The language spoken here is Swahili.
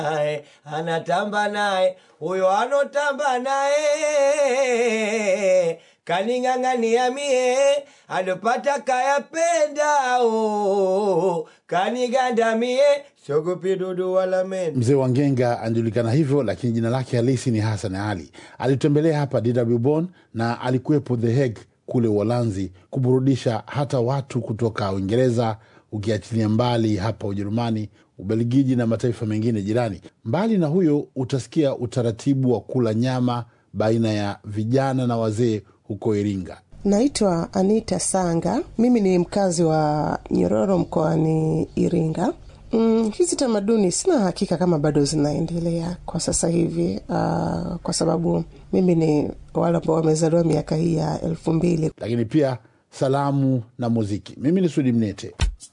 naye anatamba naye huyo anotamba naye kaning'ang'ania mie alopata kayapenda o kaniganda mie sogopi dudu wala mende Mzee wa Ngenga anajulikana hivyo, lakini jina lake halisi ni Hassan Ali. Alitembelea hapa DW Bonn na alikuwepo The Hague kule Uholanzi kuburudisha hata watu kutoka Uingereza, ukiachilia mbali hapa Ujerumani, Ubelgiji na mataifa mengine jirani. Mbali na huyo, utasikia utaratibu wa kula nyama baina ya vijana na wazee huko Iringa. Naitwa Anita Sanga, mimi ni mkazi wa Nyororo mkoani Iringa. Mm, hizi tamaduni sina hakika kama bado zinaendelea kwa sasa hivi, uh, kwa sababu mimi ni wale ambao wamezaliwa miaka hii ya elfu mbili. lakini pia salamu na muziki. Mimi ni Sudi Mnete.